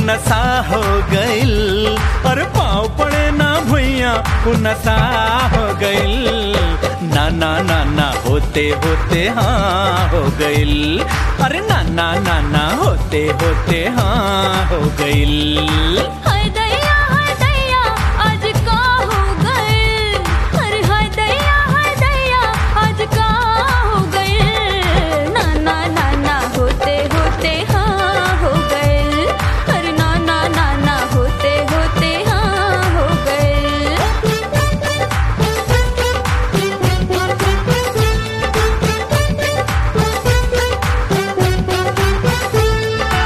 नशा हो गइल अरे पाँव पड़े ना भुइया उ नशा हो गइल ना ना ना ना होते होते हाँ हो गइल अरे ना ना ना ना होते होते हाँ हो गइल हाय दैया हाय दैया आज का हो गए अरे हाय दैया हाय दैया आज का हो गए ना ना ना ना होते होते हाँ हो गए अरे ना ना ना ना होते होते हाँ हो गए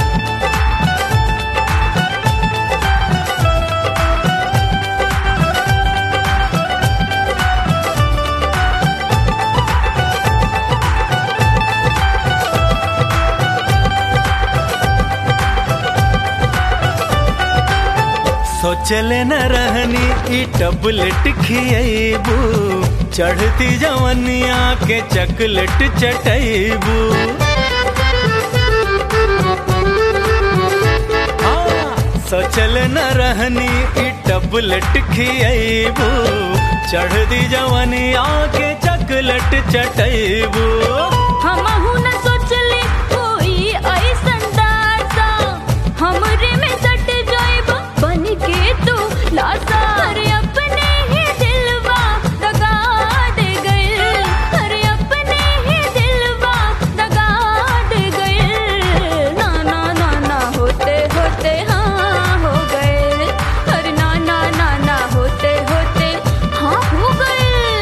सोचले न रहनी ई टबलेट खियबू चढ़ती जवनिया के चकलेट चटैबू सोचले न रहनी ई टबलेट खियबू चढ़ती जवनिया के चकलेट चटैबू हमहु न सोचले कोई ऐसन दासा हमरे में सट जाइब बन के तू लासा अरे अपने ही दिलवा दगा दे गए अरे अपने ही दिलवा दगा दे गए ना ना ना ना होते होते हाँ हो गए अरे ना ना ना ना होते होते हाँ हो गए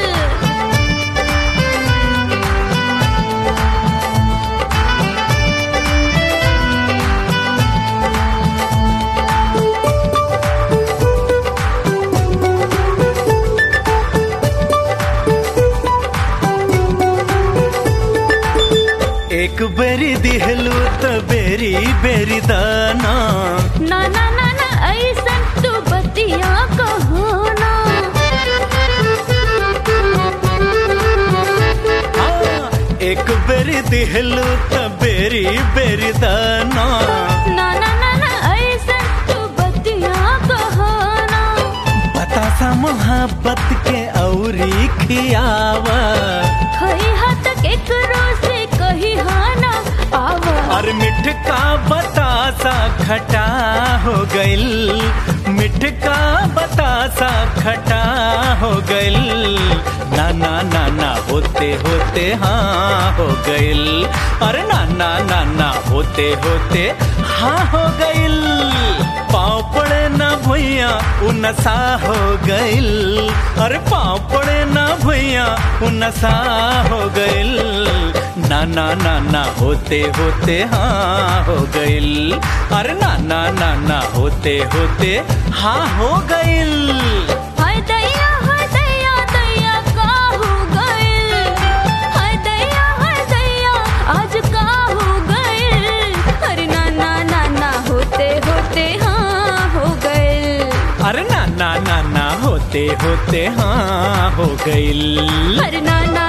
एक बेरी दिहलू त बेरी बेरी दाना ना ना ना ना ऐसन तू बतिया कहो ना हाँ, एक बेरी दिहलू त बेरी बेरी दाना ना ना ना ना ऐसन तू बतिया कहो ना बतासा मोहब्बत के औरी खियावा खई हाथ केकरो से कही हाँ ना आवा और मिठ का बतासा खटा हो गइल मिठ का बतासा खटा हो गइल ना ना ना ना होते होते हाँ हो गइल अरे ना ना ना ना होते होते हाँ हो गइल पाँव पड़े ना भुइया उ नशा हो गइल अरे पाँव पड़े ना भुइया उ नशा हो गइल ना ना ना ना होते होते हाँ हो गइल अरे ना ना ना ना होते होते हाँ हो गइल हाय दैया हाय दैया दैया का हो गए हाय दैया हाय दैया आज का हो गए अरे ना ना ना ना होते होते हाँ हो गए अरे ना ना ना ना होते होते हाँ हो गइल अरे ना ना